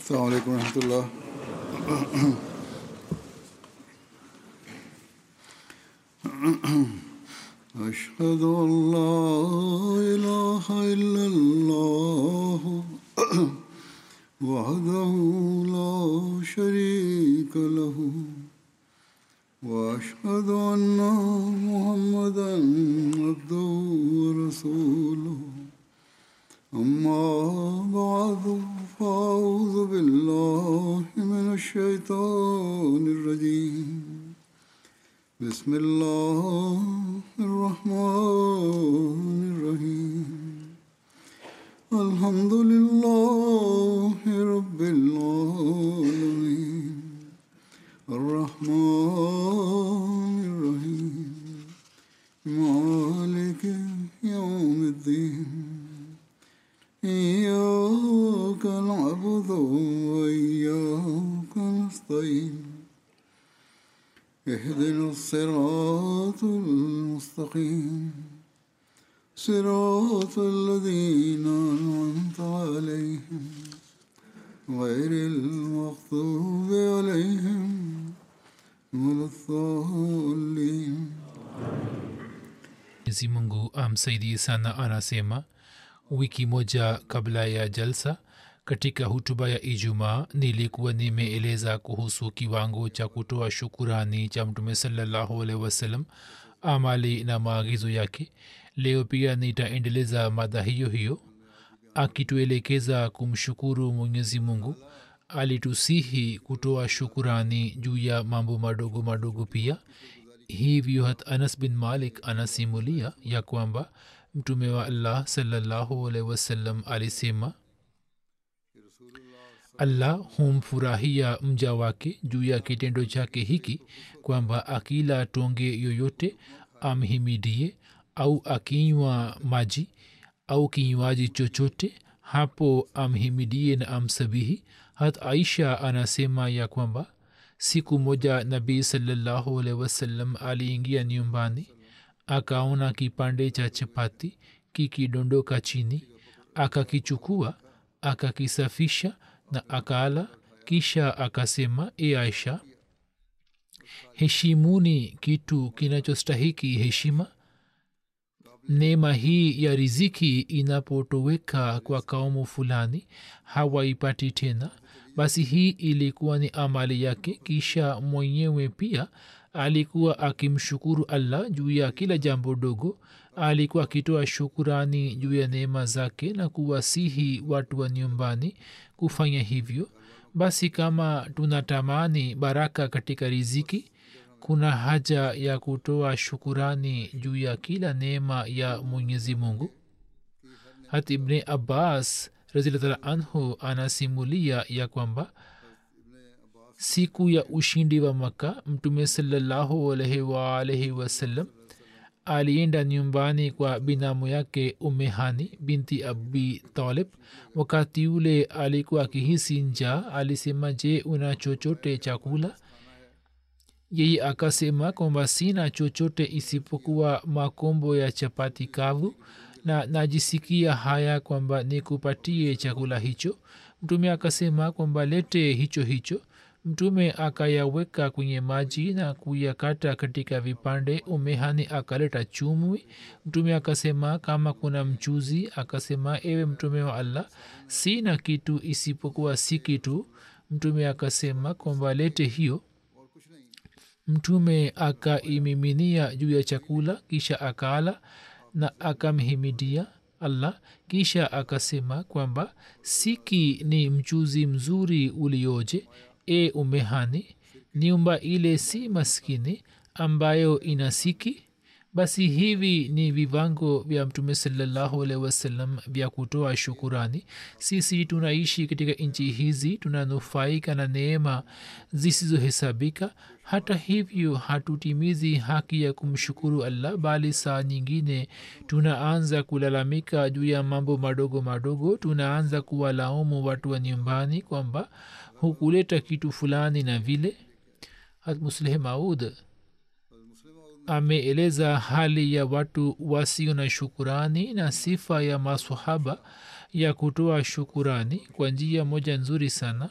السلام عليكم ورحمة الله أشهد أن لا إله إلا الله وحده لا شريك له وأشهد أن محمدا عبده ورسوله أما بعد فأعوذ بالله من الشيطان الرجيم بسم الله الرحمن الرحيم الحمد لله رب العالمين الرحمن الرحيم مالك يوم الدين إياك نعبد وإياك نستعين اهدنا الصراط المستقيم صراط الذين أنعمت عليهم غير المغضوب عليهم ولا الضالين mwenyezi mungu amsaidie sana anasema wiki moja kabla ya jalsa katika hutuba ya ijumaa nilikuwa nimeeleza kuhusu kiwango cha kutoa shukurani cha mtume salallahu alaihi wasallam amali na maagizo yake leo pia nitaendeleza mada hiyo hiyo akituelekeza kumshukuru mwenyezi mungu alitusihi kutoa shukurani juu ya mambo madogo madogo pia hivyo hat anas bin malik anasimulia ya kwamba mtume wa allah salallahu alaihi wasallam alisema allah humfurahia mja wake juu ya kitendo chake hiki kwamba akila tonge yoyote amhimidie au akinywa maji au kinywaji chochote hapo amhimidie na amsabihi hat aisha anasema ya kwamba siku moja nabii salallahu alaihi wasallam aliingia nyumbani akaona kipande cha chapati kikidondoka chini akakichukua akakisafisha na akaala kisha akasema e aisha heshimuni kitu kinachostahiki heshima neema hii ya riziki inapotoweka kwa kaumu fulani hawaipati tena basi hii ilikuwa ni amali yake kisha mwenyewe pia alikuwa akimshukuru allah juu ya kila jambo dogo alikuwa akitoa shukurani juu ya neema zake na kuwasihi watu wa nyumbani kufanya hivyo basi kama tunatamani baraka katika riziki kuna haja ya kutoa shukurani juu ya kila neema ya mwenyezi mungu hata ibne abbas razilatala anhu anasimulia ya kwamba siku ya ushindi wa maka mtume salallahu alaihi waalaihi wasallam alienda nyumbani kwa binamu yake umehani binti abi talib wakati ule alikuwa akihisi njaa alisema je una chochote chakula yeye akasema kwamba sina chochote isipokuwa makombo ya chapati kavu na najisikia haya kwamba nikupatie chakula hicho mtume akasema kwamba lete hicho hicho mtume akayaweka kwenye maji na kuyakata katika vipande umehani akaleta chumwi mtume akasema kama kuna mchuzi akasema ewe mtume wa allah sina kitu isipokuwa si kitu mtume akasema kwamba lete hiyo mtume akaimiminia juu ya chakula kisha akaala na akamhimidia allah kisha akasema kwamba siki ni mchuzi mzuri ulioje e umehani nyumba ile si maskini ambayo ina siki basi hivi ni vivango vya mtume salallahu alehi wasallam vya kutoa shukurani sisi tunaishi katika nchi hizi tunanufaika na neema zisizohesabika hata hivyo hatutimizi haki ya kumshukuru allah bali saa nyingine tunaanza kulalamika juu ya mambo madogo madogo tunaanza kuwalaumu watu wa nyumbani kwamba hukuleta kitu fulani na vile hatmusleh maud ameeleza hali ya watu wasio na shukurani na sifa ya masahaba ya kutoa shukurani kwa njia moja nzuri sana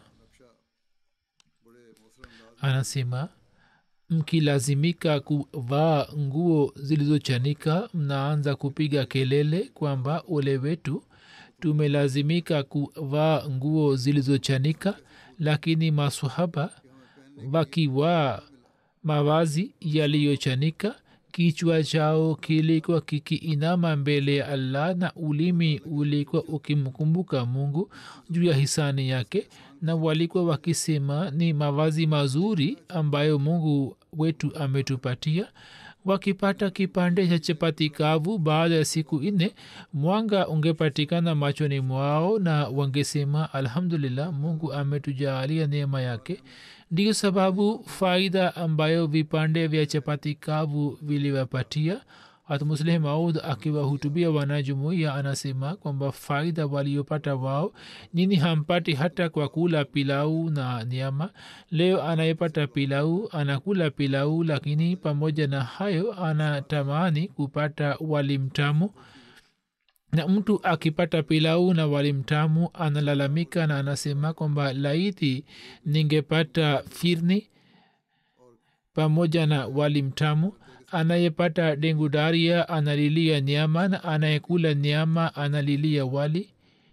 anasema mkilazimika kuvaa nguo zilizochanika mnaanza kupiga kelele kwamba ole wetu tumelazimika kuvaa nguo zilizochanika lakini masahaba wakivaa mavazi yaliyochanika kichwa chao kilikuwa kikiinama mbele ya allah na ulimi ulikuwa ukimkumbuka mungu juu ya hisani yake na walikuwa wakisema ni mavazi mazuri ambayo mungu wetu ametupatia wakipata kipande cha chapati kavu baada ya siku nne mwanga ungepatikana machoni mwao na wangesema alhamdulillah mungu ametujaalia neema yake ndiyo sababu faida ambayo vipande vya chapati kavu viliwapatia hatmusleh maud akiwahutubia wanajumuia anasema kwamba faida waliopata wao nini hampati hata kwa kula pilau na nyama leo anayepata pilau anakula pilau lakini pamoja na hayo anatamani kupata wali mtamu na mtu akipata pilau na wali mtamu analalamika na anasema kwamba laiti ningepata firni pamoja na wali mtamu anayepata dengudaria analilia nyama na anayekula nyama analilia wali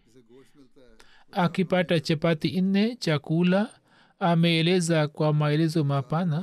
akipata chapati nne chakula ameeleza kwa maelezo mapana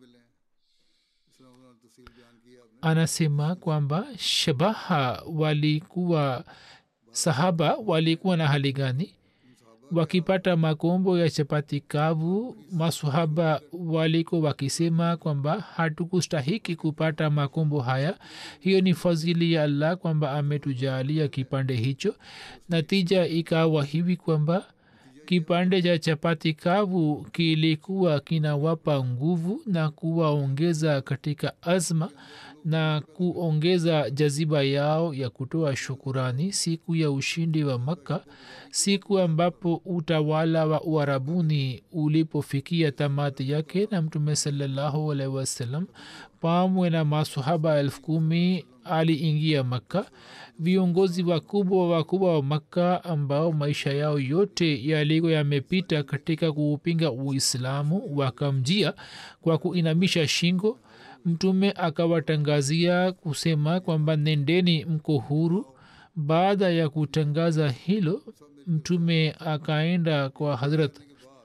anasema kwamba shabaha walikuwa sahaba walikuwa na hali gani wakipata makombo ya chapati kavu masahaba waliko wakisema kwamba hatukustahiki kupata makombo haya hiyo ni fadhili ya allah kwamba ametujaalia kipande hicho natija ikawa hivi kwamba kipande cha chapati kavu kilikuwa kinawapa nguvu na kuwaongeza katika azma na kuongeza jaziba yao ya kutoa shukurani siku ya ushindi wa makka siku ambapo utawala wa uarabuni ulipofikia tamati yake na mtume salallahu alaihi wasallam pamwe na masahaba elfu kumi aliingia makka viongozi wakubwa wakubwa wa makka ambao maisha yao yote yalikuwa yamepita katika kuupinga uislamu wakamjia kwa kuinamisha shingo mtume akawatangazia kusema kwamba nendeni mko huru baada ya kutangaza hilo mtume akaenda kwa hazrat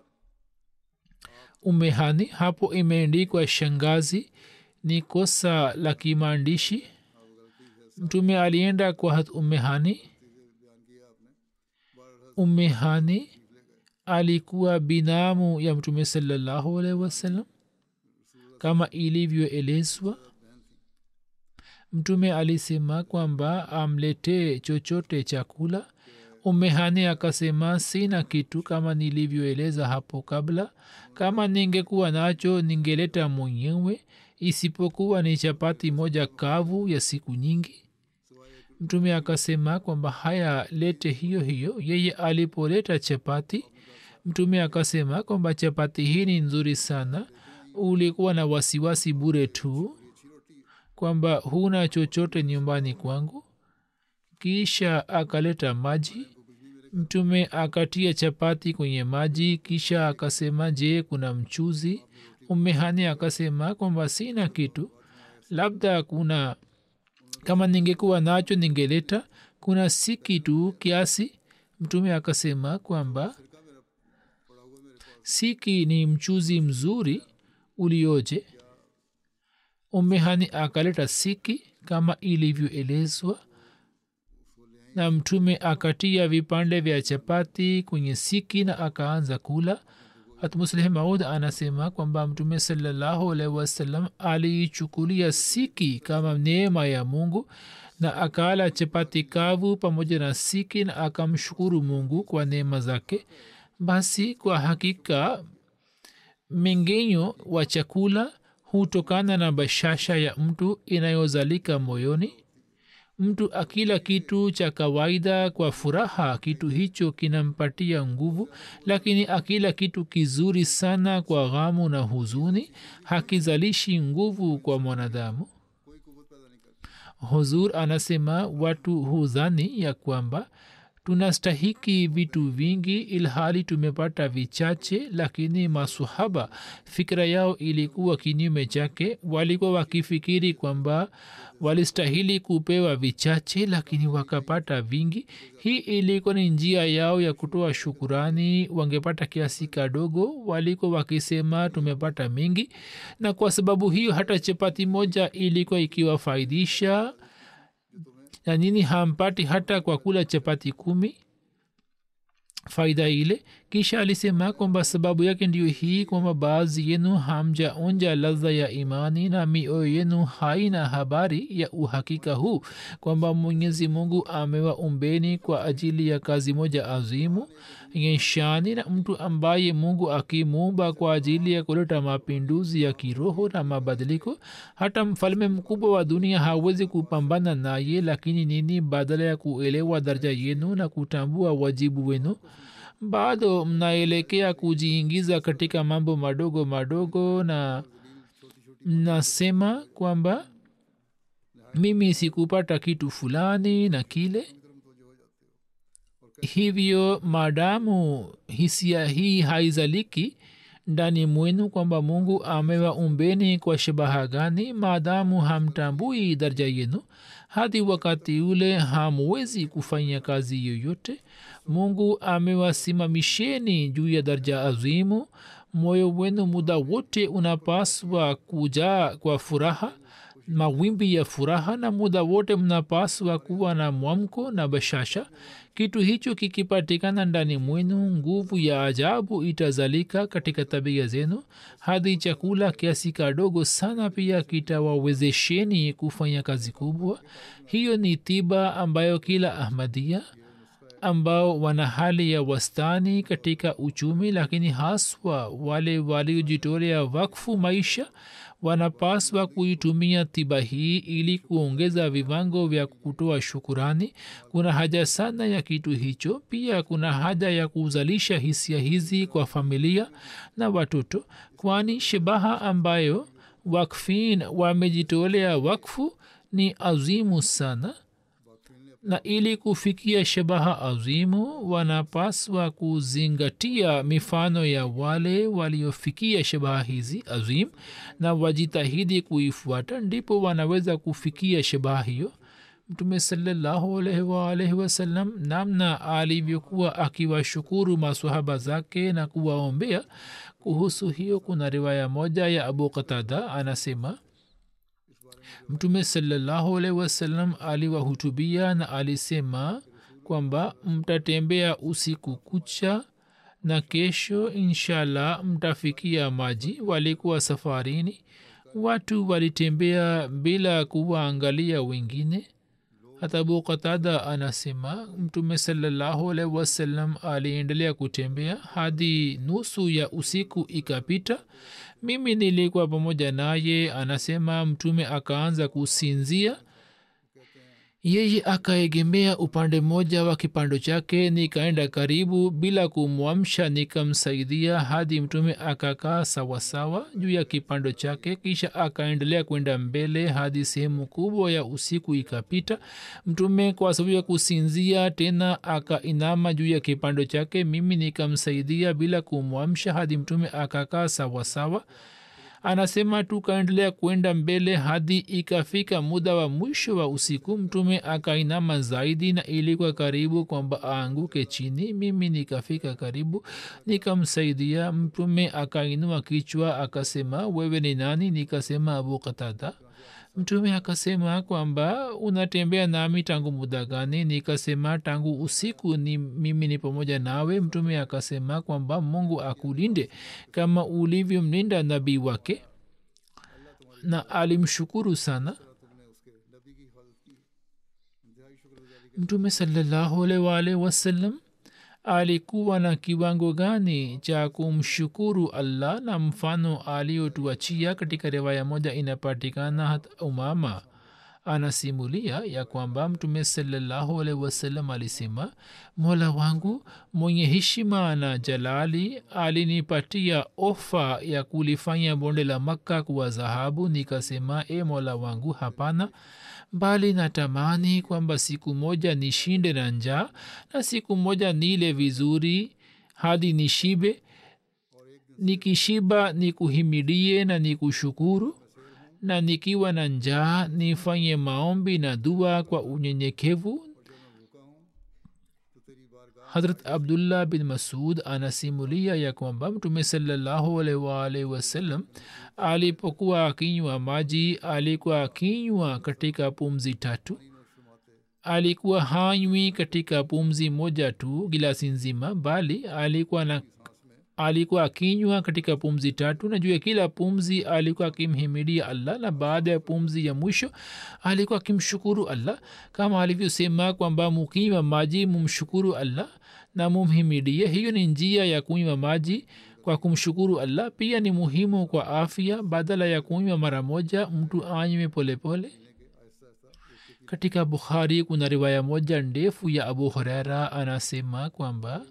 umehani hapo imeandikwa shangazi ni kosa la kimaandishi mtume alienda kwa hat umehani umehani alikuwa binamu ya mtume salallahu alaihi wasallam kama ilivyoelezwa mtume alisema kwamba amletee chochote chakula umehani akasema sina kitu kama nilivyoeleza hapo kabla kama ningekuwa nacho ningeleta mwenyewe isipokuwa ni chapati moja kavu ya siku nyingi mtume akasema kwamba haya lete hiyo hiyo yeye alipoleta chapati mtume akasema kwamba chapati hii ni nzuri sana ulikuwa na wasiwasi bure tu kwamba huna chochote nyumbani kwangu kisha akaleta maji mtume akatia chapati kwenye maji kisha akasema je kuna mchuzi umehani akasema kwamba sina kitu labda kuna kama ningekuwa nacho ningeleta kuna si kitu kiasi mtume akasema kwamba siki ni mchuzi mzuri ulioje umehani akaleta siki kama ilivyoelezwa na mtume akatia vipande vya chapati kwenye siki na akaanza kula hatmusleh maud anasema kwamba mtume salallahu alaihi wasallam aliichukulia siki kama neema ya mungu na akaala chapati kavu pamoja na siki na akamshukuru mungu kwa neema zake basi kwa hakika mengenyo wa chakula hutokana na bashasha ya mtu inayozalika moyoni mtu akila kitu cha kawaida kwa furaha kitu hicho kinampatia nguvu lakini akila kitu kizuri sana kwa ghamu na huzuni hakizalishi nguvu kwa mwanadamu huzur anasema watu huzani ya kwamba tunastahiki vitu vingi ilhali tumepata vichache lakini masuhaba fikira yao ilikuwa kinyume chake walikuwa wakifikiri kwamba walistahili kupewa vichache lakini wakapata vingi hii ilikuwa ni njia yao ya kutoa shukurani wangepata kiasi kadogo walikuwa wakisema tumepata mingi na kwa sababu hiyo hata chapati moja ilikuwa ikiwafaidisha na nini hampati hata kwa kula chapati kumi faida ile kisha alisema kwamba sababu yake ndiyo hii kwamba baadhi yenu hamjaonja ladha ya imani na mioyo yenu haina habari ya uhakika huu kwamba mwenyezi mungu amewaumbeni kwa ajili ya kazi moja azimu yenye shani na mtu ambaye mungu akimuumba kwa ajili ya kuleta mapinduzi ya kiroho na mabadiliko hata mfalme mkubwa wa dunia hawezi kupambana naye lakini nini badala ya kuelewa daraja yenu na kutambua wajibu wenu bado mnaelekea kujiingiza katika mambo madogo madogo na mnasema kwamba mimi sikupata kitu fulani na kile hivyo maadamu hisia hii haizaliki ndani mwenu kwamba mungu amewaumbeni kwa shabaha gani maadamu hamtambui daraja yenu hadi wakati ule hamwezi kufanya kazi yoyote mungu amewasimamisheni juu ya daraja azimu moyo wenu muda wote unapaswa kujaa kwa furaha mawimbi ya furaha na muda wote mnapaswa kuwa na mwamko na bashasha kitu hicho kikipatikana ndani mwenu nguvu ya ajabu itazalika katika tabia zenu hadi chakula kiasi kadogo sana pia kitawawezesheni kufanya kazi kubwa hiyo ni tiba ambayo kila ahmadia ambao wana hali ya wastani katika uchumi lakini haswa wale waliojitolea wakfu maisha wanapaswa kuitumia tiba hii ili kuongeza viwango vya kutoa shukurani kuna haja sana ya kitu hicho pia kuna haja ya kuzalisha hisia hizi kwa familia na watoto kwani shabaha ambayo wakfin wamejitolea wakfu ni azimu sana na ili kufikia shabaha azimu wanapaswa kuzingatia mifano ya wale waliofikia shabaha hizi azim na wajitahidi kuifuata ndipo wanaweza kufikia shabaha hiyo mtume salallahu alaihi waalaihi wasallam namna alivyokuwa akiwashukuru masahaba zake na kuwaombea kuhusu hiyo kuna riwaya moja ya abu qatada anasema mtume salallahu alaihi wasallam aliwahutubia na alisema kwamba mtatembea usiku kucha na kesho inshallah mtafikia maji walikuwa safarini watu walitembea bila kuwaangalia wengine hata abu qatada anasema mtume salallahu alaihi wasallam aliendelea kutembea hadi nusu ya usiku ikapita mimi nilikuwa pamoja naye anasema mtume akaanza kusinzia yeye akaegemea upande mmoja wa kipando chake nikaenda karibu bila kumwamsha nikamsaidia hadi mtume akakaa sawasawa juu ya kipando chake kisha akaendelea kwenda mbele hadi sehemu kubwa ya usiku ikapita mtume kwa sababu ya kusinzia tena akainama juu ya kipando chake mimi nikamsaidia bila kumwamsha hadi mtume akakaa sawasawa anasema tukaendelea kwenda mbele hadi ikafika muda wa mwisho wa usiku mtume akainama zaidi na ilikuwa karibu kwamba aanguke chini mimi nikafika karibu nikamsaidia mtume akainua kichwa akasema wewe ni nani nikasema abu katada mtume akasema kwamba unatembea nami tangu muda gani nikasema tangu usiku ni mimi ni pamoja nawe mtume akasema kwamba mungu akulinde kama ulivyomlinda nabii wake na alimshukuru sana mtume salallahu alaihi waalihi wasallam alikuwa na kiwango gani cha kumshukuru allah na mfano aliotuachia katika riwaya moja inapatikana hata umama anasimulia ya kwamba mtume salallahu alaihi wasallam alisema mola wangu mwenye heshima na jalali alinipatia ofa ya kulifanya bonde la makka kuwa dhahabu nikasema e mola wangu hapana bali natamani kwamba siku moja nishinde na njaa na siku moja nile vizuri hadi nishibe nikishiba nikuhimidie na nikushukuru na nikiwa na njaa nifanye maombi na dua kwa unyenyekevu hadrat abdullah bin masud anasimulia ya kwamba mtume salallahu alaihi wasallam alipokuwa akinywa maji alikuwa akinywa katika pumzi tatu alikuwa hanywi katika pumzi moja tu gilasi nzima bali alikuwa na alikuwa akinywa katika pumzi tatu na juu ya kila pumzi alikuwa akimhimidia allah na baada ya pumzi ya mwisho alikuwa akimshukuru allah kama alivyosema kwamba mukinywa maji mumshukuru allah na mumhimidie hiyo ni njia ya kunywa maji kwa kumshukuru allah pia ni muhimu kwa afya badala ya kunywa mara moja mtu anywe polepole katika bukhari kuna riwaya moja ndefu ya abu huraira anasema kwamba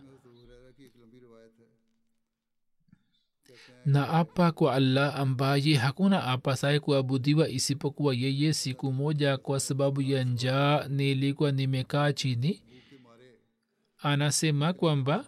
na apa kwa allah ambaye hakuna apasaye kuabudiwa isipokuwa yeye siku moja kwa sababu ya njaa nilikuwa nimekaa chini anasema kwamba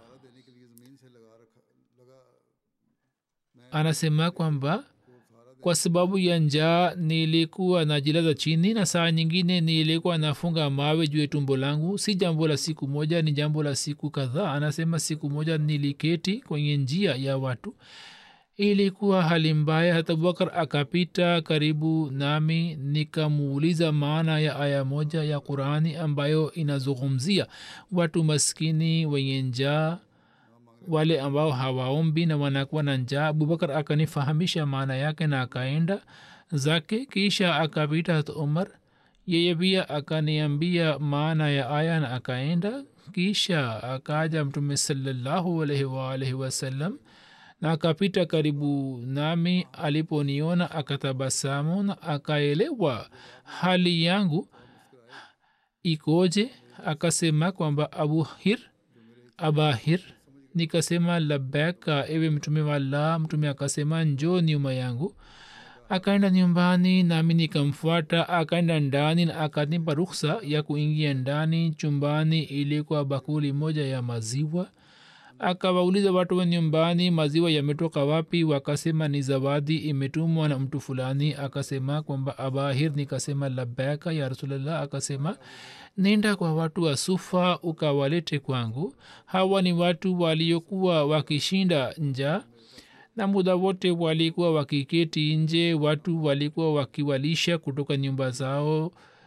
anasema kwamba kwa sababu ya njaa nilikuwa najilaza chini na saa nyingine nilikuwa nafunga mawe juu ya tumbo langu si jambo la siku moja ni jambo la siku kadhaa anasema siku moja niliketi kwenye njia ya watu ilikuwa hali mbaya hata abubakar akapita karibu nami nikamuuliza maana ya aya moja ya qurani ambayo inazungumzia watu maskini wenye njaa wale ambao hawaombi na wanakuwa na njaa abubakar akanifahamisha maana yake na akaenda zake kisha akapita hat umar yeye pia akaniambia maana ya aya na akaenda kisha akaja mtume salallahu alaihi waalaihi wasallam na akapita karibu nami aliponiona akatabasamu na akaelewa hali yangu ikoje akasema kwamba abuhir abahir nikasema labeka ewe mtume wa allah mtume akasema njo nyuma yangu akaenda nyumbani nami nikamfuata akaenda ndani na akanipa ruksa ya kuingia ndani chumbani ilikuwa bakuli moja ya maziwa akawauliza watu wa nyumbani maziwa yametoka wapi wakasema ni zawadi imetumwa na mtu fulani akasema kwamba abahir nikasema labaka ya rasulllah akasema nenda kwa watu wa sufa ukawalete kwangu hawa ni watu waliokuwa wakishinda njaa na muda wote walikuwa wakiketi nje watu walikuwa wakiwalisha kutoka nyumba zao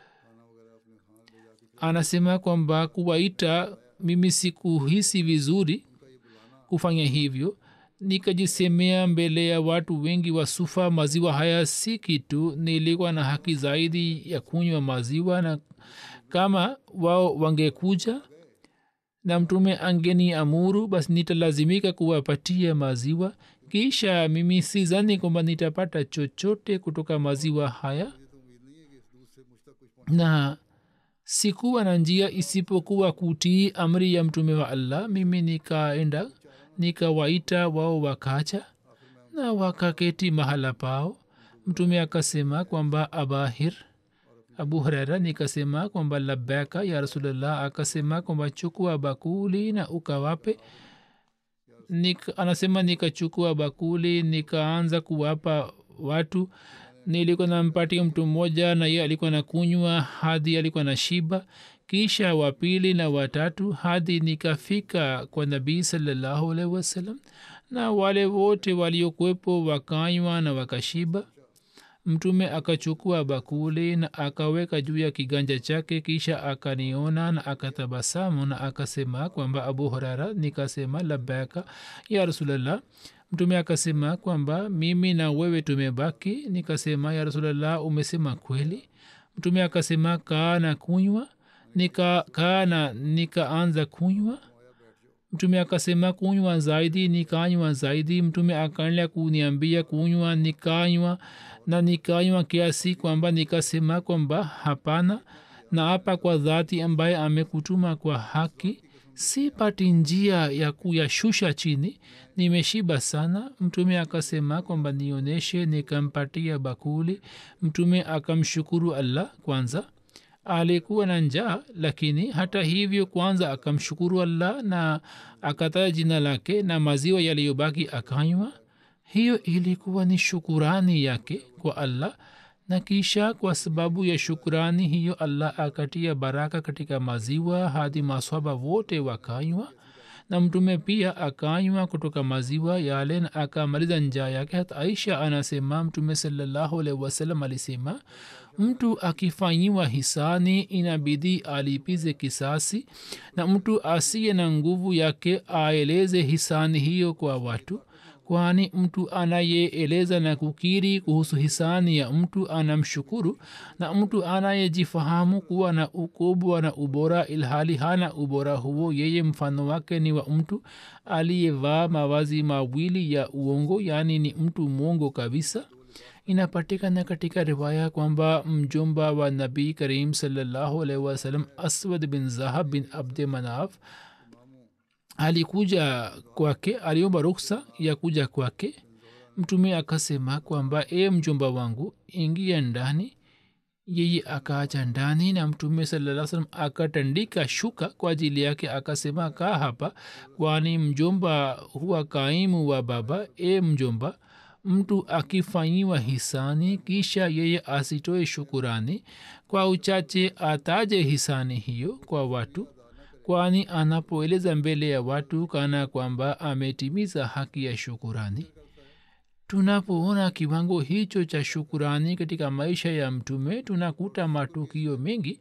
anasema kwamba kuwaita mimi sikuhisi vizuri kufanya hivyo nikajisemea mbele ya watu wengi wa sufa maziwa haya si kitu nilikuwa na haki zaidi ya kunywa maziwa na kama wao wangekuja na mtume angeni amuru basi nitalazimika kuwapatia maziwa kisha mimi sizani kwamba nitapata chochote kutoka maziwa haya na sikuwa na njia isipokuwa kutii amri ya mtume wa allah mimi nikaenda nikawaita wao wakacha na wakaketi mahala pao mtume akasema kwamba abahir abu hurera nikasema kwamba labaka ya rasulllah akasema kwamba chukua bakuli na ukawape Nika, anasema nikachukua bakuli nikaanza kuwapa watu nilikuwa nampatia mtu mmoja na ye alikuwa na kunywa hadi alikuwa na shiba kisha wa pili na watatu hadi nikafika kwa nabii salallahu alaihi wasallam na wale wote waliokuwepo wakanywa na wakashiba mtume akachukua bakuli na akaweka juu ya kiganja chake kisha akaniona na akatabasamu na akasema kwamba abu hurara nikasema labaka ya rasulllah mtume akasema kwamba mimi na wewe tumebaki nikasema ya rasulllah umesema kweli mtume akasema kaa na kunywa nika kaa na nikaanza kunywa mtume akasema kunywa zaidi nikanywa zaidi mtume akaendelea kuniambia kunywa nikanywa na nikanywa kiasi kwamba nikasema kwamba hapana na hapa kwa dhati ambaye amekutuma kwa haki sipati njia ya kuyashusha chini nimeshiba sana mtume akasema kwamba nionyeshe nikampatia bakuli mtume akamshukuru allah kwanza alikuwa na njaa lakini hata hivyo kwanza akamshukuru allah na akataja jina lake na maziwa yaliyobaki akanywa hiyo ilikuwa ni shukurani yake kwa allah na kisha kwa sababu ya shukurani hiyo allah akatia baraka katika maziwa hadi maswaba wote wakanywa na mtume pia akanywa kutoka maziwa yale na akamaliza njaa yake hata aisha anasema mtume salallahu alaihi wasallam alisema mtu akifanyiwa hisani inabidi alipize kisasi na mtu asiye na nguvu yake aeleze hisani hiyo kwa watu kwani mtu anayeeleza na kukiri kuhusu hisani ya mtu anamshukuru na mtu anayejifahamu kuwa na ukubwa na ubora ilhali hana ubora huo yeye mfano wake ni wa mtu aliyevaa mawazi mawili ya uongo yaani ni mtu mwongo kabisa inapatikana katika riwaya kwamba mjomba wa nabii karim salllahu alaihi wasallam aswad bin zahab bin abde manaf alikuja kwake aliomba ruksa ya kuja kwake mtume akasema kwamba e mjomba wangu ingia ndani yeye akaacha ndani na mtume salaa salam akatandika shuka kwa ajili yake akasema kaa hapa kwani mjomba huwa kaimu wa baba e mjomba mtu akifanyiwa hisani kisha yeye asitoe shukurani kwa uchache ataje hisani hiyo kwa watu kwani anapoeleza mbele ya watu kana kwamba ametimiza haki ya shukurani tunapoona kiwango hicho cha shukurani katika maisha ya mtume tunakuta matukio mengi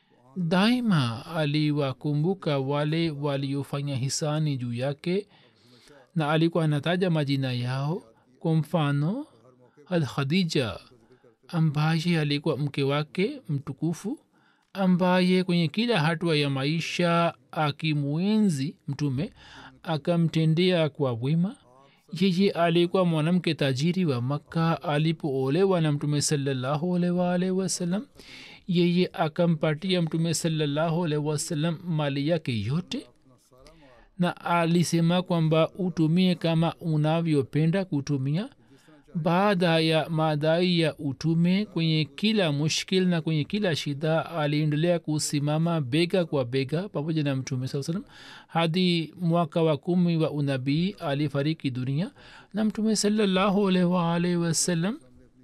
daima aliwakumbuka wale waliofanya hisani juu yake na alikuwa anataja majina yao kwa mfano al khadija ambaye alikuwa mke wake mtukufu ambaye kwenye kila hatua ya maisha akimwenzi mtume akamtendea kwa wema yeye alikuwa mwanamke tajiri wa makka alipoolewa na mtume salallahu alwalhi wasalam yeye akampatia mtume salallahu alhi wasalam mali yake yote na alisema kwamba utumie kama unavyopenda kutumia baada ya madai ya utume kwenye kila mushkil na kwenye kila shida aliendelea kusimama bega kwa bega pamoja na mtume saa salam hadi mwaka wa kumi wa unabii alifariki dunia na mtume salallahu alaihi waalihi wasallam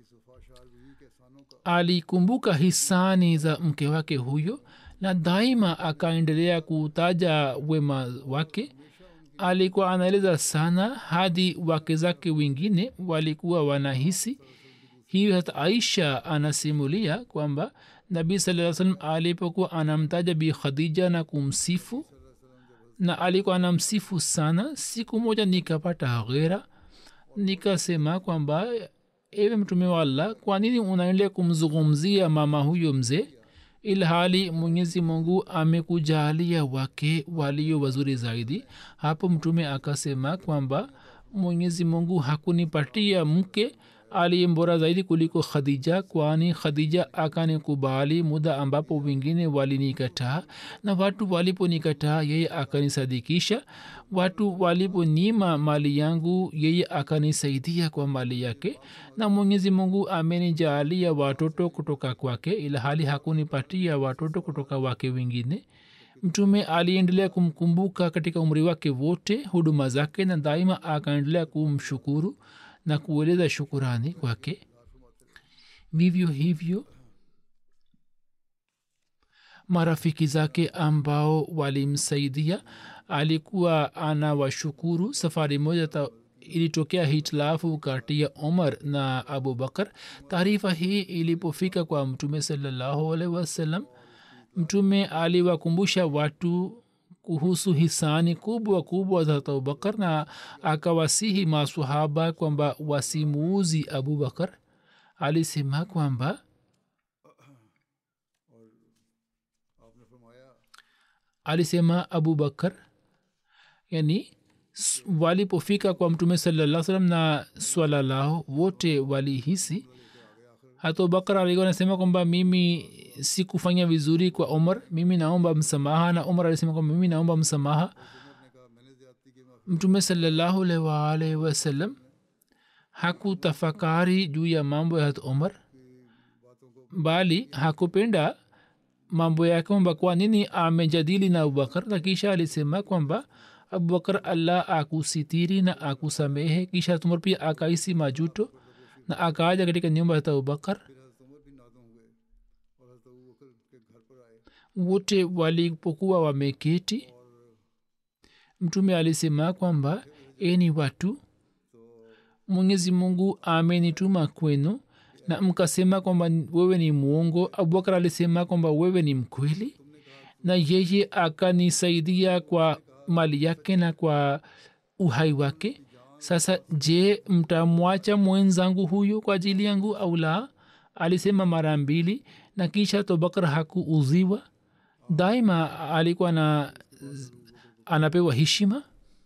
alikumbuka hisani za mke wake huyo na daima akaendelea kutaja wema wake alikuwa anaeleza sana hadi wake zake wengine walikuwa wanahisi hiyo hata aisha anasimulia kwamba nabii saa salam alipokuwa anamtaja bi khadija na kumsifu na alikuwa anamsifu sana siku moja nikapata ghera nikasema kwamba ewe mtume wa allah kwa nini unaendelea kumzungumzia mama huyo mzee ilhali mwenyezi mungu amekujalia wake walio wazuri zaidi hapo mtume akasema kwamba mwenyezi mungu hakunipatia mke aliye mbora zaidi kuliko khadija kwani khadija akanikubali muda ambapo wengine walinikataa na watu waliponikataa yeye akanisadikisha watu waliponyima mali yangu yeye akanisaidia kwa mali yake na mwenyezi mungu amenijaalia watoto kutoka kwake ila hali hakunipatia watoto kutoka wake wengine mtume aliendelea kumkumbuka katika umri wake wote huduma zake na daima akaendelea kumshukuru na kueleza shukurani kwake vivyo hivyo marafiki zake ambao walimsaidia alikuwa anawashukuru safari moja ta ilitokea hitilafu kati ya omar na abubakar taarifa hii ilipofika kwa mtume salallahu alaihi wasallam mtume aliwakumbusha watu kuhusu hisani kubwa kubwa za abubakar na akawasihi masahaba kwamba wasimuuzi abubakar alisema kwamba alisema abubakar yani s- walipofika kwa mtume salaa salam na swala lao wote walihisi hata bakar alikuwa anasema kwamba mimi sikufanya vizuri kwa umar mimi naomba msamaha na umar alisema kwamba mimi naomba msamaha mtume salallahu alaihi waalaihi wasallam hakutafakari juu ya mambo ya hat umar bali hakupenda mambo yake kwamba kwa nini amejadili na abubakar na kisha alisema kwamba abubakar allah akusitiri na akusamehe kisha tumar pia akaisi majuto na akaja katika nyumba ya abubakar wote walipokuwa wameketi mtume alisema kwamba eni watu mwenyezi mungu amenituma kwenu na mkasema kwamba wewe ni mwongo abubakar alisema kwamba wewe ni mkweli na yeye akanisaidia kwa mali yake na kwa uhai wake sasa je mtamwacha mwenzangu huyu kwa ajili yangu au la alisema mara mbili na kisha tobakar hakuuziwa daima alikuwa na anapewa heshima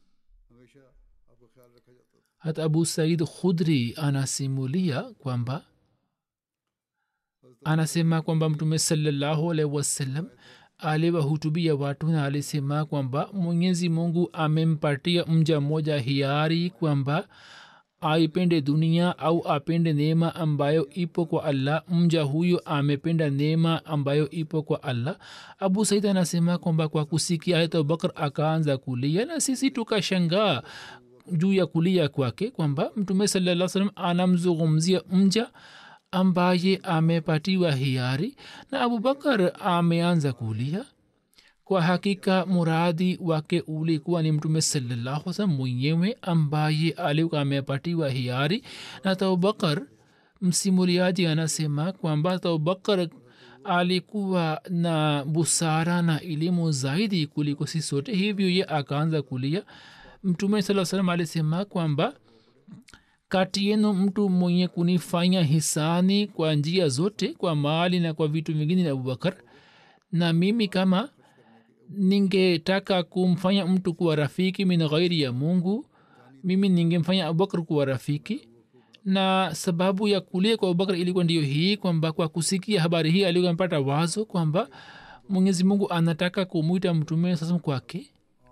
hata abu said khudri anasimulia kwamba anasema kwamba mtume salallahu alaihi wasallam aliwahutubia watu na alisema kwamba mwenyezi mungu amempatia mja mmoja hiari kwamba aipende dunia au apende neema ambayo ipo kwa allah mja huyo amependa neema ambayo ipo kwa allah abu said anasema kwamba kwa kusikia ayat abubakar akaanza kulia na sisi tukashangaa juu ya kulia kwake kwamba mtume salaa salam anamzungumzia mja ambaye amepatiwa hiari na abubakar ameanza kulia kwa hakika muradi wake ulikuwa ni mtume salallahu salam mwenyewe ambaye alikuwa amepatiwa hiari na abubakar msimuliaji anasema kwamba abubakar alikuwa na busara na elimu zaidi kuliko si sote hivyo ye akaanza kulia mtume saa salam alisema kwamba kati yenu mtu mwenye kunifanya hisani kwa njia zote kwa mali na kwa vitu vingine ni abubakar na mimi kama ningetaka kumfanya mtu kuwa rafiki min ghairi ya mungu mimi ningemfanya abubakar kuwa rafiki na sababu ya kulia kwa abubakar ilikuwa ndiyo hii kwamba kwa kusikia habari hii alikuwa amepata wazo kwamba mwenyezi mungu anataka kumwita mtume sasa kwake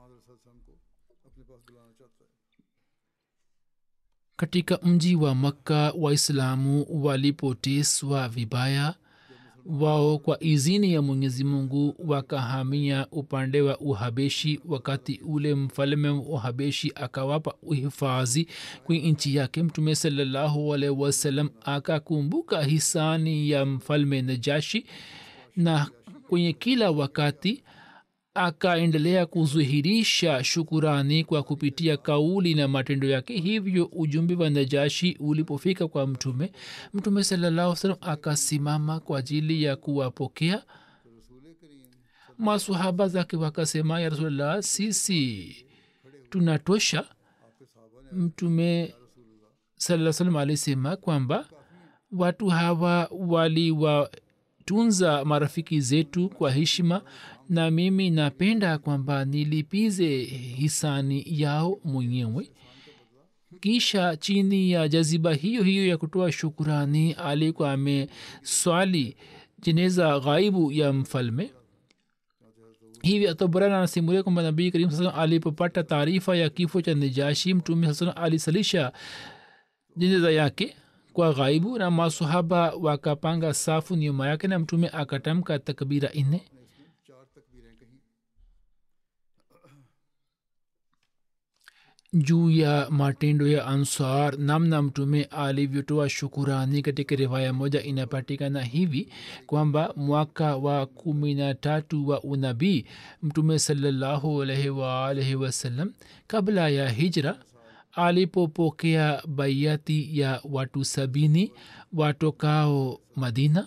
katika mji wa makka waislamu walipoteswa vibaya wao kwa izini ya mwenyezi mungu wakahamia upande wa uhabeshi wakati ule mfalme wa uhabeshi akawapa uhifadhi kwenye nchi yake mtume salallahu alaihi wasallam akakumbuka hisani ya mfalme najashi na kwenye kila wakati akaendelea kuzuhirisha shukurani kwa kupitia kauli na matendo yake hivyo ujumbe wa najashi ulipofika kwa mtume mtume salallahu salam akasimama kwa ajili ya kuwapokea masahaba zake wakasema ya rasulllah sisi tunatosha mtume saa salam alisema kwamba watu hawa waliwatunza marafiki zetu kwa heshima na mimi napenda kwamba nilipize hisani yao mwenyewe kisha chini ya jaziba hiyo hiyo ya kutoa shukurani alikuwa ameswali jeneza ghaibu ya mfalme hivi ataburana anasimulia kwamba nabii karim saa alipopata taarifa ya kifo cha nijashi mtume saa alisalisha jeneza yake kwa ghaibu na masahaba wakapanga safu nyuma yake na mtume akatamka takbira nne juu ya matendo ya ansar namna mtume alivyotoa shukurani katika riwaya moja inapatikana hivi kwamba mwaka wa kumi na tatu wa unabii mtume salallahu alaihi waalaihi wasallam kabla ya hijra alipopokea baiati ya watu sabini watokao madina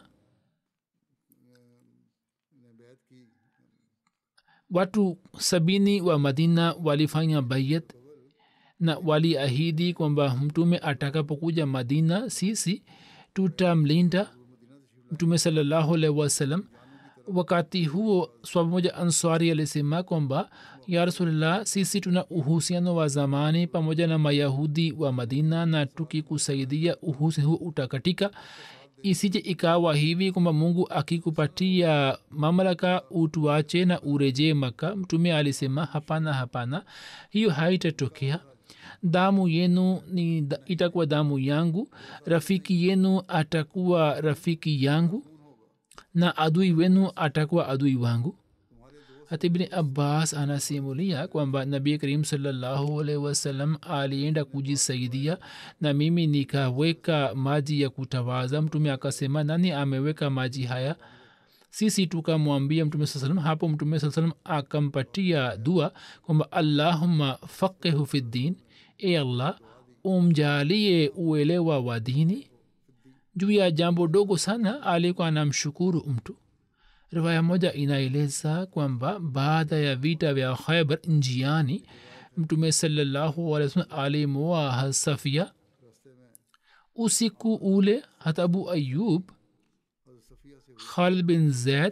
watu sabini wa madina walifanya bayat na waliahidi kwamba mtume atakapokuja madina sisi tutamlinda mtume salallahu alaihi wasallam wakati huo swaba moja answari alisema kwamba ya rasulillah sisi tuna uhusiano wa zamani pamoja na mayahudi wa madina na tukikusaidia uhusiano huu utakatika isije ikawa hivi kwamba mungu akikupatia mamlaka utuache na urejee maka mtume alisema hapana hapana hiyo haitatokea damu yenu ni da- itakuwa damu yangu rafiki yenu atakuwa rafiki yangu na adui wenu atakuwa adui wangu hata ibni abbas anasimulia kwamba nabi karim salllahu alaihi wasallam alienda kujisaidia na mimi nikaweka maji ya kutawaza mtume akasema nani ameweka maji haya sisi tukamwambia mtume saa salam hapo mtume saa salam akampatia dua kwamba allahumma faqihu fi ddin e allah umjalie uelewa wa dini juu ya jambo dogo sana alikuwa anamshukuru mtu riwaya moja inaeleza kwamba baada ya vita vya khaibar njiani mtume salallahu alih wasallam alimoa safia usiku ule hata abu ayub khalid bin zaid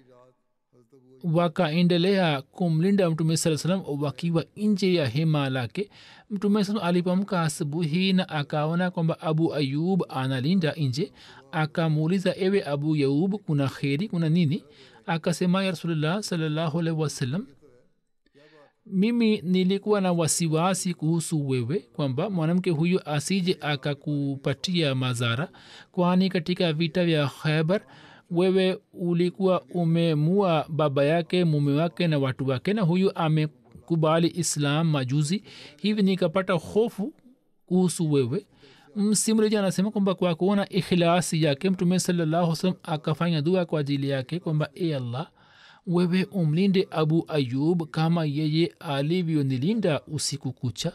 wakaendelea kumlinda mtume saa salam wakiwa nje ya hema lake mtume saa alipamka asubuhi na akaona kwamba abu ayub analinda nje akamuuliza ewe abu yaub kuna kheri kuna nini akasema ya rasulullah salallahu alaihi wasallam mimi nilikuwa na wasiwasi kuhusu wewe kwamba mwanamke huyu asije akakupatia madhara kwani katika vita vya khaibar wewe ulikuwa umemua baba yake mume wake na watu wake na huyu amekubali islam majuzi hivi nikapata hofu kuhusu wewe msimreji anasema kwamba kwa kuona ikhilasi yake mtume salallahu salam akafanya dua kwa ajili yake kwamba e allah wewe umlinde abu ayub kama yeye alivyonilinda usiku kucha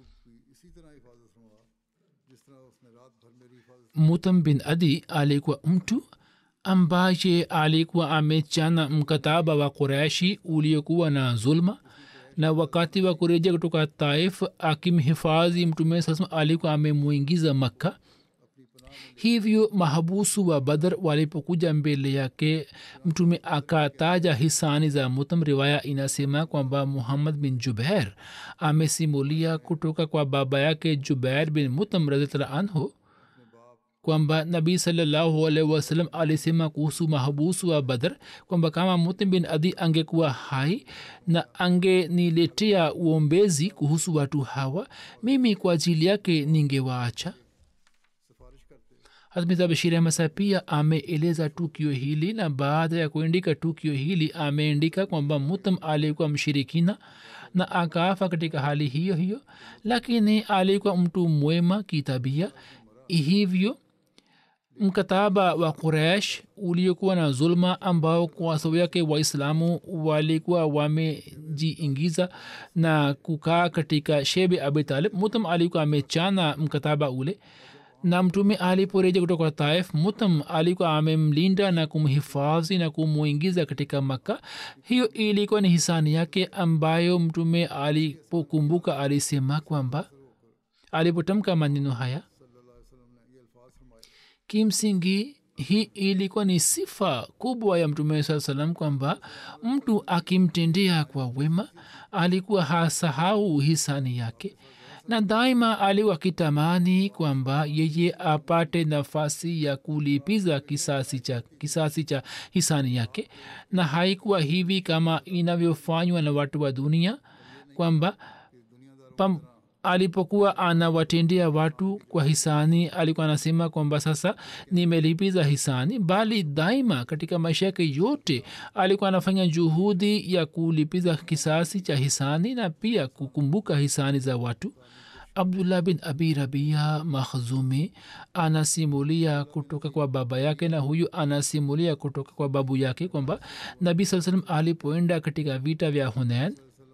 mutam bin adi alikuwa mtu ambaye alikuwa amechana mkataba wa quraishi uliokuwa na zulma na wakati wa kurejea kutoka taif akimhifadhi mtume sasa alikuwa amemwingiza makka hivyo mahabusu wa badr walipokuja mbele yake mtume akataja hisani za mutam riwaya inasema kwamba muhammad bin jubair amesimulia kutoka kwa baba yake jubair bin mutam radhiallah anhu kwamba nabii salallahu alaihi wasallam alisema kuhusu mahabusu wa badr kwamba kama mutim bin adi angekuwa hai na angeniletea uombezi kuhusu watu hawa mimi kwa ajili yake ningewaacha hazmita bashir ahmasa pia ameeleza tukio hili na baada ya kuandika tukio hili ameandika kwamba mutam alikuwa mshirikina na akafa katika hali hiyo hiyo lakini alikuwa mtu mwema kitabia hivyo mkataba wa quraish uliokuwa na zulma ambao kwa sababu yake waislamu walikuwa wamejiingiza na kukaa katika shebe abitalib mutam alikuwa amechana mkataba ule na mtume aliporeja kutoka taif mutam alikuwa amemlinda na kumhifadhi na kumwingiza katika makka hiyo ilikuwa ni hisani yake ambayo mtume alipokumbuka alisema kwamba alipotamka maneno haya kimsingi hii ilikuwa ni sifa kubwa ya mtume saa salam kwamba mtu akimtendea kwa wema alikuwa hasahau hisani yake na daima alikuwa akitamani kwamba yeye apate nafasi ya kulipiza kisasi cha, kisasi cha hisani yake na haikuwa hivi kama inavyofanywa na watu wa dunia kwamba pam, alipokuwa anawatendea watu kwa hisani alikuwa anasema kwamba sasa nimelipiza hisani bali daima katika maisha yake yote alikuwa anafanya juhudi ya kulipiza kisasi cha hisani na pia kukumbuka hisani za watu abdullah bin abi rabia makhzumi anasimulia kutoka kwa baba yake na huyu anasimulia kutoka kwa babu yake kwamba nabii saa salam alipoenda katika vita vya hunain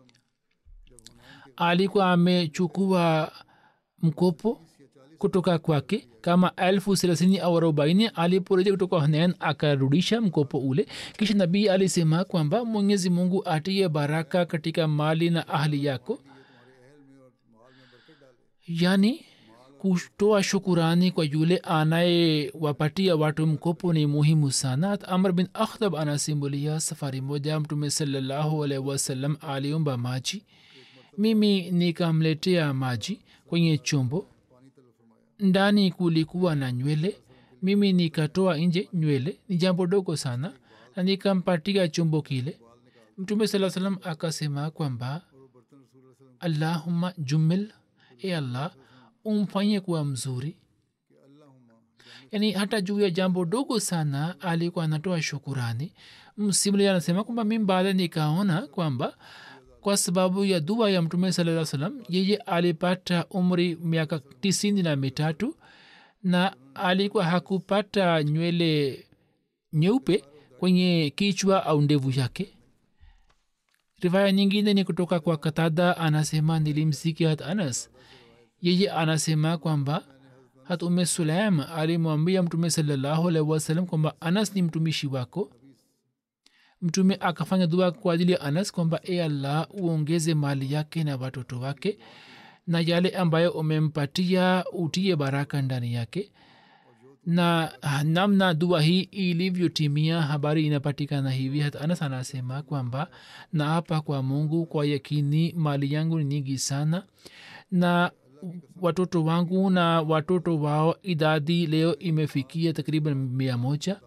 alikuwa amechukua mkopo kutoka kwake kama elfu thelathini au arobaini aliporejea kutoka hunain akarudisha mkopo ule kisha nabii alisema kwamba mwenyezi mungu atie baraka katika mali na ahli yako yani kutoa shukurani kwa yule anayewapatia watu mkopo ni muhimu sana Hat amr bin akhtab anasimulia safari moja mtume salallahu alaihi wasallam aliomba maji mimi nikamletea maji kwenye chombo ndani kulikuwa na nywele mimi nikatoa nje nywele ni jambo dogo sana na nikampatia chombo kile mtume saa salam akasema kwamba allahumma jumil e allah umfanye kuwa mzuri yaani hata juu ya jambo dogo sana alikuwa anatoa shukurani msimulia anasema kwamba mi baada nikaona kwamba kwa sababu ya dua ya mtume saa salam yeye alipata umri miaka tisini na mitatu na alikuwa hakupata nywele nyeupe kwenye kichwa au ndevu yake rivaya nyingine ni kutoka kwa katada anasema nilimsikia hat anas yeye anasema kwamba hat ume sulaim alimwambia mtume salallahu alaihi wasallam kwamba anas ni mtumishi wako mtume akafanya dua kwa ajili ya anas kwamba e allah uongeze mali yake na watoto wake na yale ambayo umempatia utie baraka ndani yake na namna dua hii ilivyotimia habari inapatikana hivi hata anas anasema kwamba naapa kwa mungu kwa yakini mali yangu ni nyingi sana na watoto wangu na watoto wao idadi leo imefikia takriban mia moja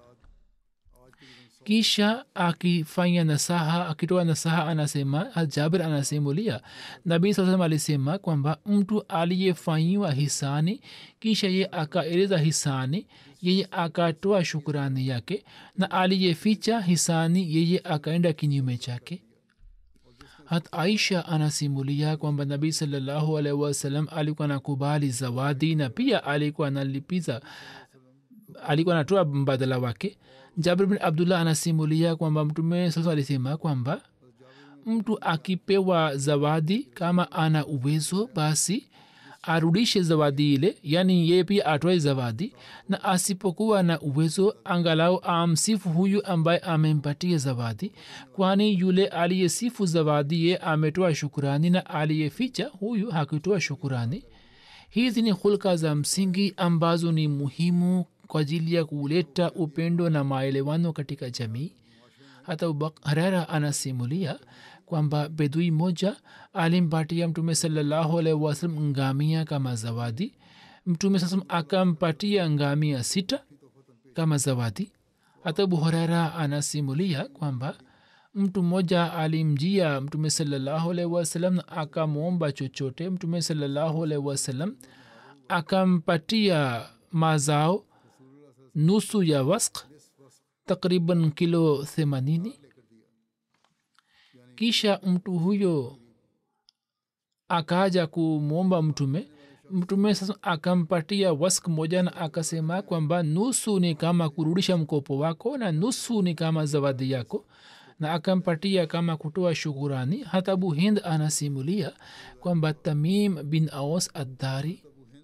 kisha akifanya nasaha akitoa nasaha anasema jabir anasimulia nabii saa salam alisema kwamba mtu aliyefanyiwa hisani kisha ye akaeleza hisani yeye akatoa shukurani yake na aliyeficha hisani yeye akaenda kinyume chake hat aisha anasimulia kwamba nabii salallahu alaihi wasallam alikuwa anakubali zawadi na pia alikuwa analipiza alikuwa anatoa mbadala wake jabir bin abdullah anasimulia kwamba mtume sasa alisema kwamba mtu akipewa zawadi kama ana uwezo basi arudishe zawadi ile yaani yeye pia atoe zawadi na asipokuwa na uwezo angalau amsifu huyu ambaye amempatia zawadi kwani yule aliyesifu zawadi ye ametoa shukurani na aliyeficha huyu hakutoa shukurani hizi ni hulka za msingi ambazo ni muhimu kwa ajili ya kuleta upendo na maelewano katika jamii hata harara anasimulia kwamba bedui moja alimpatia mtume salallahu alaihi wasalam ngamia kama zawadi mtume sasa akampatia ngamia sita kama zawadi hata buhorera anasimulia kwamba mtu mmoja alimjia mtume salallahu alaihi wasalam na akamwomba chochote mtume salallahu alaihi wasalam akampatia mazao nusu ya wask takriban kilo themanini kisha mtu huyo akaja kumwomba mtume mtume sasa akampatia wask moja na akasema kwamba nusu ni kama kurudisha mkopo wako na nusu ni kama zawadi yako na akampatia kama kutoa shukurani hata abu hind anasimulia kwamba tamim bin aos addari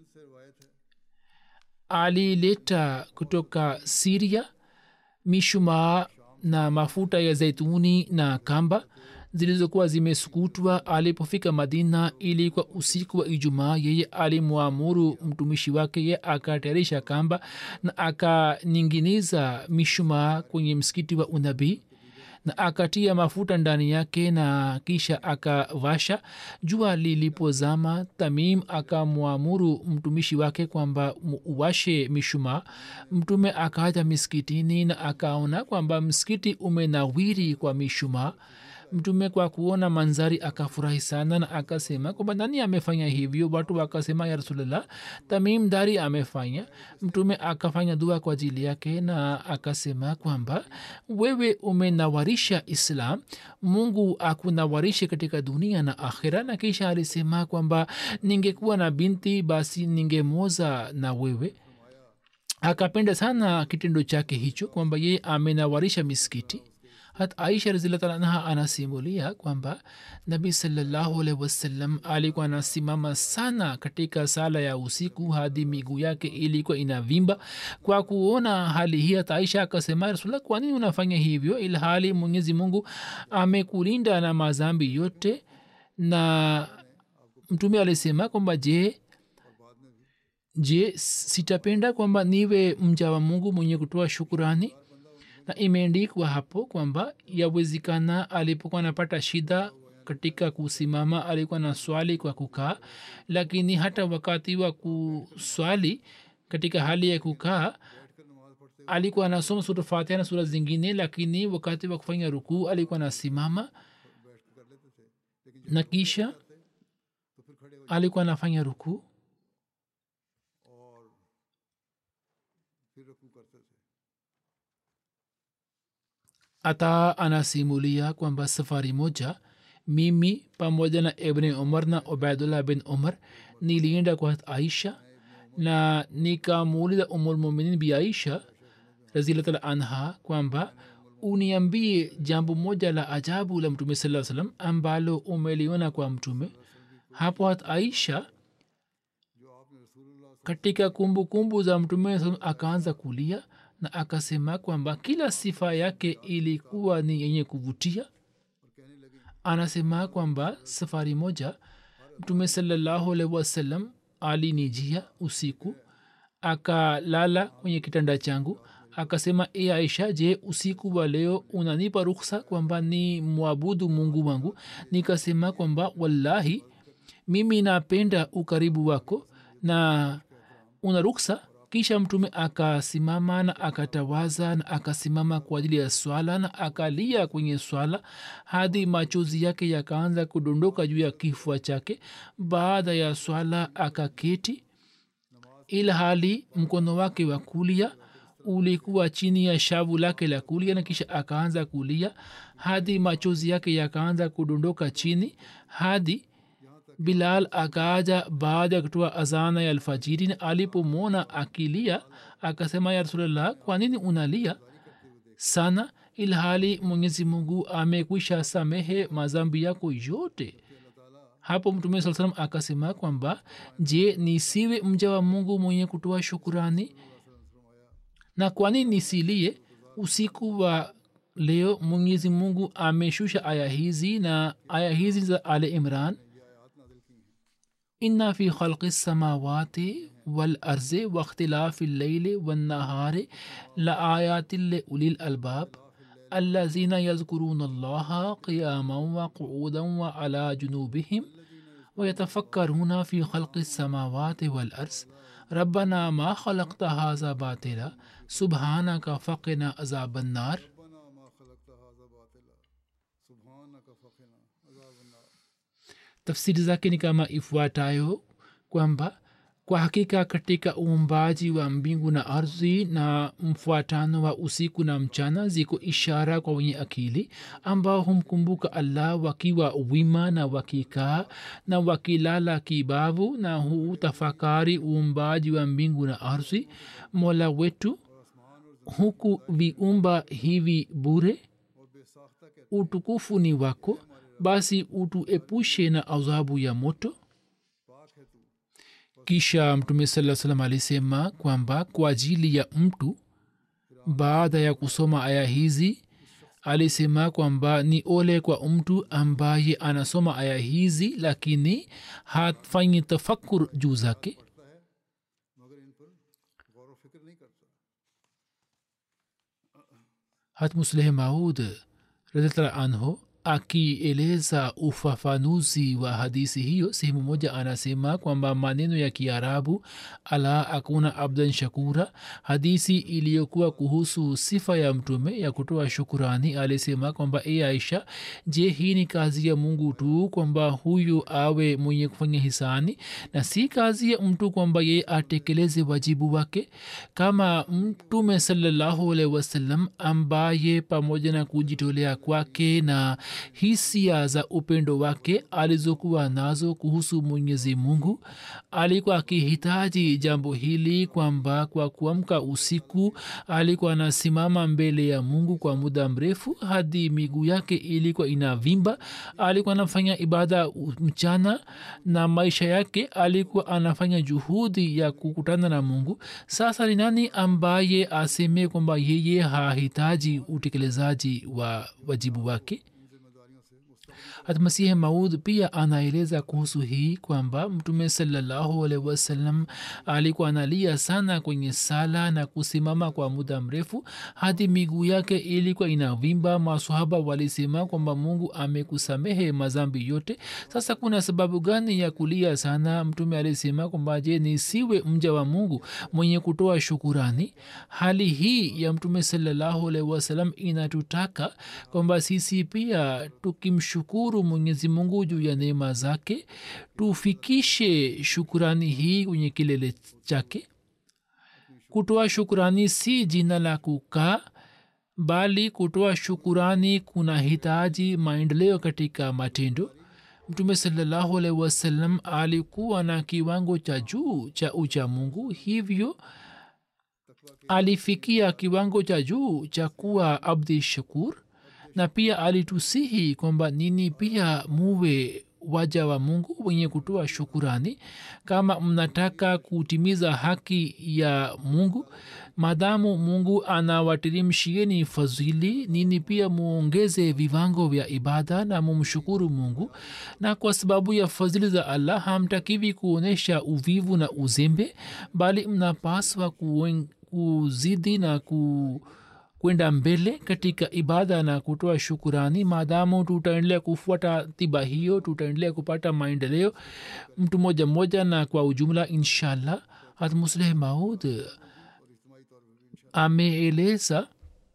alileta kutoka siria mishumaa na mafuta ya zaituni na kamba zilizokuwa zimesukutwa alipofika madina ili kwa usiku wa ijumaa yeye alimwamuru mtumishi wake ye akatayarisha kamba na akaninginiza mishumaa kwenye msikiti wa unabii na akatia mafuta ndani yake na kisha akawasha jua lilipozama tamim akamwamuru mtumishi wake kwamba uwashe mishumaa mtume akaja miskitini na akaona kwamba msikiti umenawiri kwa mishumaa mtume kwa kuona manzari akafurahi sana na akasema kwamba nani amefanya hivyo watu wakasema ya rasulllah tamim dari amefanya mtume akafanya dua kwa ajili yake na akasema kwamba wewe umenawarisha islam mungu akunawarishe katika dunia na akhira na kisha alisema kwamba ningekuwa na binti basi ningemoza na wewe akapenda sana kitendo chake hicho kwamba yeye amenawarisha miskiti hat aisha razillatanha anasimulia kwamba nabi salallahu alaihi wasallam alikuwa anasimama sana katika sala ya usiku hadi miguu yake ilikuwa inavimba kwa kuona hali hii hata aisha akasema rasulla kwa nini unafanya hivyo ilhali mwenyezi mungu amekulinda na mazambi yote na mtume alisema kwamba je je sitapenda kwamba niwe mja wa mungu mwenye kutoa shukurani na imeandikwa hapo kwamba yawezekana alipokuwa anapata shida katika kusimama alikuwa na swali kwa kukaa lakini hata wakati wa kuswali katika hali ya kukaa alikuwa anasoma sura fatiha na sura zingine lakini wakati wa kufanya rukuu alikuwa anasimama na kisha alikuwa anafanya rukuu ata anasimulia kwamba safari moja mimi pamoja na ibni umar na ubaidullah bin umar nilienda kwa aisha na nikamuuliza umulmuminin bi aisha razilatala anha kwamba uniambie jambo moja la ajabu la mtume saa salam ambalo umeliona kwa mtume hapo hat aisha katika kumbukumbu kumbu za mtume saa akaanza kulia na akasema kwamba kila sifa yake ilikuwa ni yenye kuvutia anasema kwamba safari moja mtume salallahu alaihi wasallam alinijia usiku akalala kwenye kitanda changu akasema e aisha je usiku wa leo unanipa ruksa kwamba ni mwabudu mungu wangu nikasema kwamba wallahi mimi napenda ukaribu wako na una ruksa kisha mtume akasimama na akatawaza na akasimama kwa ajili ya swala na akalia kwenye swala hadi machozi yake yakaanza kudondoka juu ya kifua chake baada ya swala akaketi ila hali mkono wake wa kulia ulikuwa chini ya shavu lake la kulia na kisha akaanza kulia hadi machozi yake yakaanza kudondoka chini hadi bilal akaaja baada ya kutoa azana ya alfajiri na alipomwona akilia akasema ya rasulllah kwa nini unalia sana ilhali mwenyezi mungu amekwisha samehe mazambi yako yote hapo mtume saa salam akasema kwamba je nisiwe mja wa mungu mwenye kutoa shukurani na kwani nisilie usiku wa leo mwenyezi mungu ameshusha aya hizi na aya hizi za ale imran إن في خلق السماوات والأرض واختلاف الليل والنهار لآيات لأولي الألباب الذين يذكرون الله قياما وقعودا وعلى جنوبهم ويتفكرون في خلق السماوات والأرض ربنا ما خلقت هذا باطلا سبحانك فقنا عذاب النار tafsiri zake ni kama ifuatayo kwamba kwa hakika katika uumbaji wa mbingu na ardhi na mfuatano wa usiku na mchana ziko ishara kwa wenye akili ambao humkumbuka allah wakiwa wima na wakikaa na wakilala kibavu na hutafakari uumbaji wa mbingu na ardhi mola wetu huku viumba hivi bure utukufu ni wako basi utuepushe na adhabu ya moto kisha mtume saa salam alisema kwamba kwa ajili ya mtu baada ya kusoma aya hizi alisema kwamba ni ole kwa mtu ambaye anasoma aya hizi lakini hafanyi tafakur juu zake hatmusleh maud radhiallahu anhu akieleza ufafanuzi wa hadisi hiyo sehemu moja anasema kwamba maneno ya kiarabu ala akuna abdan shakura hadisi iliyokuwa kuhusu sifa ya mtume ya kutoa shukurani alisema kwamba e aisha je hii ni kazi ya mungu tu kwamba huyu awe mwenye kufanya hisani na si kazi ya mtu kwamba yeye atekeleze wajibu wake kama mtume salallahu alaihi wasallam ambaye pamoja na kujitolea kwake na hisia za upendo wake alizokuwa nazo kuhusu mwenyezi mungu alikuwa akihitaji jambo hili kwamba kwa kuamka usiku alikuwa anasimama mbele ya mungu kwa muda mrefu hadi miguu yake ilikuwa inavimba alikuwa anafanya ibada mchana na maisha yake alikuwa anafanya juhudi ya kukutana na mungu sasa ni nani ambaye aseme kwamba yeye hahitaji utekelezaji wa wajibu wake hatmasihi maud pia anaeleza kuhusu hii kwamba mtume salallahu alaihi wasallam alikuwa analia sana kwenye sala na kusimama kwa muda mrefu hadi miguu yake ilikuwa inavimba masahaba walisema kwamba mungu amekusamehe mazambi yote sasa kuna sababu gani ya kulia sana mtume alisema kwamba je nisiwe mja wa mungu mwenye kutoa shukurani hali hii ya mtume salallahu alaihi wasallam inatutaka kwamba sisi pia tukimshukuru mwenyezi mungu juu ya neema zake tufikishe shukurani hii kwenye kilele chake kutoa shukurani si jina la kukaa bali kutoa shukurani kuna hitaji maendeleo katika matendo mtume salallahu alaihi wasallam alikuwa na kiwango cha juu cha ucha mungu hivyo alifikia kiwango cha juu cha kuwa abdi shakur na pia alitusihi kwamba nini pia muwe waja wa mungu wenye kutoa shukurani kama mnataka kutimiza haki ya mungu maadamu mungu anawatirimshieni fadhili nini pia muongeze viwango vya ibada na mumshukuru mungu na kwa sababu ya fadhili za allah hamtakivi kuonyesha uvivu na uzembe bali mnapaswa kuen- kuzidi na ku kwenda mbele katika ibada na kutoa shukurani maadamu tutaendelea kufuata tiba hiyo tutaendelea kupata maendeleo mtu moja moja na kwa ujumla inshallah hatmusleh maud ameeleza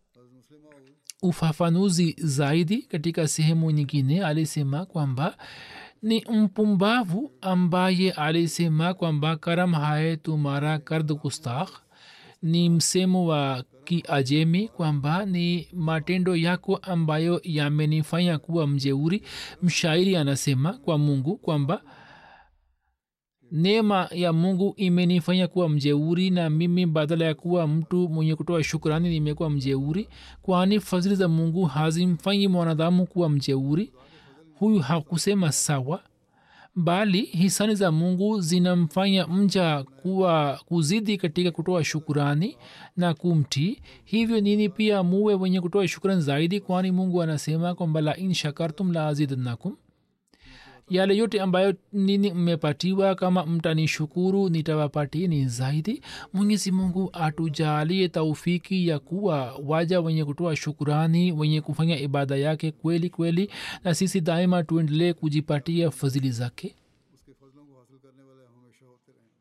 ufafanuzi zaidi katika sehemu nyingine alisema kwamba ni mpumbavu ambaye alisema kwamba karam haye tumara kard kustakh ni msemo wa kiajemi kwamba ni matendo yako ambayo yamenifanya kuwa mjeuri mshairi anasema kwa mungu kwamba neema ya mungu imenifanya kuwa mjeuri na mimi badala ya kuwa mtu mwenye kutoa shukrani nimekuwa mjeuri kwani fadhili za mungu hazimfanyi mwanadamu kuwa mjeuri huyu hakusema sawa bali hisani za mungu zinamfanya mja kuwa kuzidi katika kutoa shukurani na kumtii hivyo nini pia muwe wenye kutoa shukrani zaidi kwani mungu anasema kwamba la in shakartum la azidannakum yale yote ambayo nini mmepatiwa kama mtanishukuru nitawapatieni zaidi mwenyezi mungu atujalie taufiki ya kuwa waja wenye kutoa shukurani wenye kufanya ibada yake kweli kweli na sisi daima tuendelee kujipatia fadhili zake उसके फजलों को हासिल करने वाले हम हमेशा होते रहें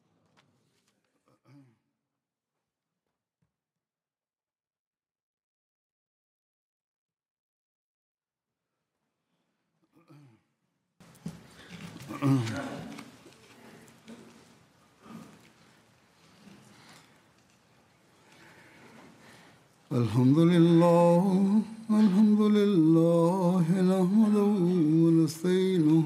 الحمد لله الحمد لله نحمده ونستعينه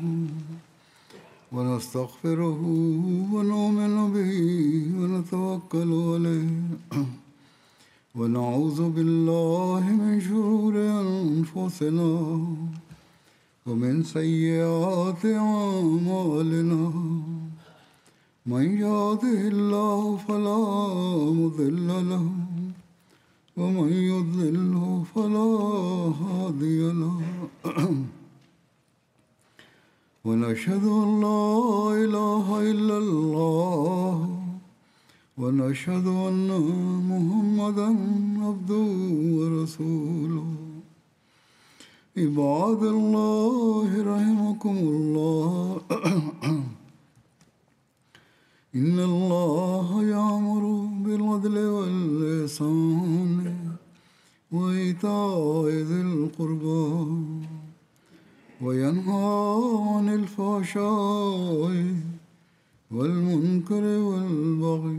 ونستغفره ونؤمن به ونتوكل عليه ونعوذ بالله من شرور أنفسنا ومن سيئات أعمالنا من يهده الله فلا مضل له ومن يضلله فلا هادي له ونشهد ان لا اله الا الله ونشهد ان محمدا عبده ورسوله عباد الله رحمكم الله إن الله يأمر بالعدل والإحسان وإيتاء ذي القربى وينهى عن الفحشاء والمنكر والبغي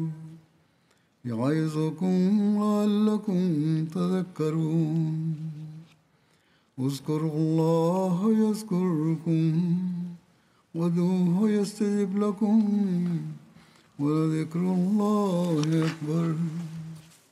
يعظكم لعلكم تذكرون اذكروا الله يذكركم ودوه يستجب لكم ولذكر الله أكبر